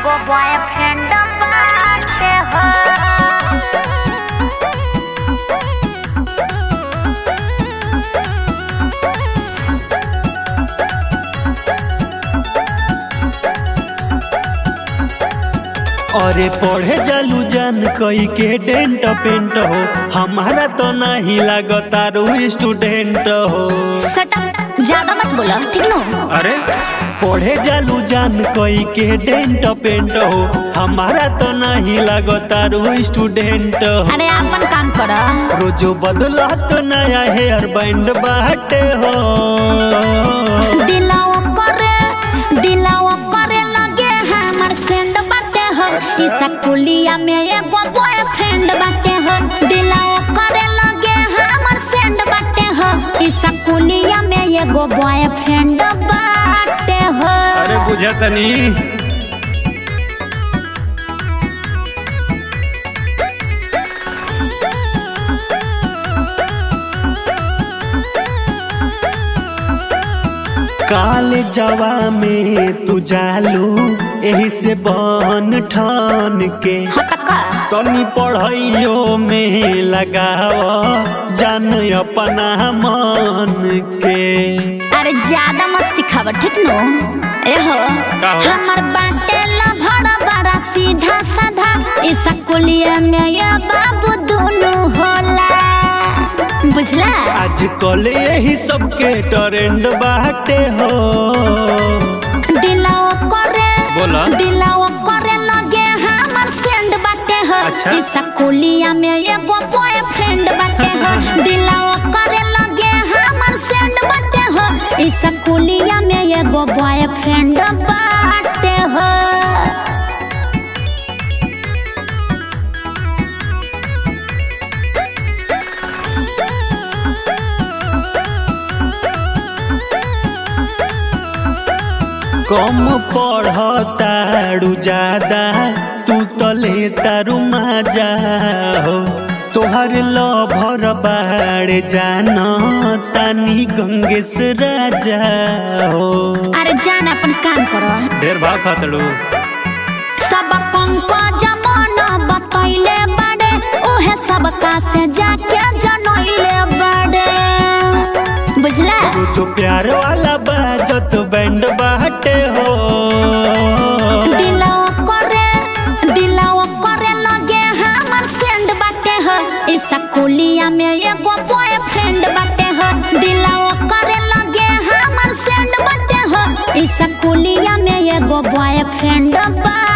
एगो बॉयफ्रेंड बाटे हो अरे पढ़े जालू जान कई के डेंट पेंट हो हमारा तो नहीं लागता रू स्टूडेंट हो सटअप ज्यादा मत बोलो ठीक नो अरे पढ़े जालू जान कई के डेंट पेंट हो हमारा तो नहीं लागता रू स्टूडेंट हो अरे अपन काम करो रोजो बदला तो नया हेयर बैंड बाटे हो दिलावा करे दिलावा करे लगे हमर फ्रेंड बाटे हो ई सकुलिया में एगो बॉयफ्रेंड बाटे हो दिलावा करे लगे हमर फ्रेंड बाटे हो ई सकुलिया में एगो बॉयफ्रेंड बाटे हो अरे बुझा तनी काल जवा में तू जालू एही से बन ठान के हतका तनी पढ़ाइयो में लगाव जान अपना मन के अरे ज्यादा मत सिखाव ठीक नो ए हो का हो? हमर बाटे लभड़ बड़ा सीधा साधा ई सकुलिया में ये बाबू दोनों होला बुझला आजकल यही सबके ट्रेंड बाटे हो दिलाओ करे बोला। दिलाओ करे लगे हमर फ्रेंड बाटे हो अच्छा। ई सकुलिया में एगो बॉयफ्रेंड बाटे हो दिलाओ करे लगे हमर फ्रेंड बाटे हो ई सकुलिया में एगो बॉयफ्रेंड बाटे हो कम पढ़ताड़ू ज्यादा तू तो ले तारू मजा हो तोहर लभर बाड़े जान तानी गंगेश राजा हो अरे जान अपन काम करो ढेर भाव खातड़ू सब पंकज मन बतैले बड़े उहे सब का से जाके जनैले बड़े बुझला जो प्यार वाला बाजत बैंड बाटे हो दिलावा करे दिलावा करे लगे हमर फ्रेंड बाटे हो ई सकुलिया में एगो बॉयफ्रेंड बाटे हो दिलावा करे लगे हमर फ्रेंड बाटे हो ई सकुलिया में एगो बॉयफ्रेंड बा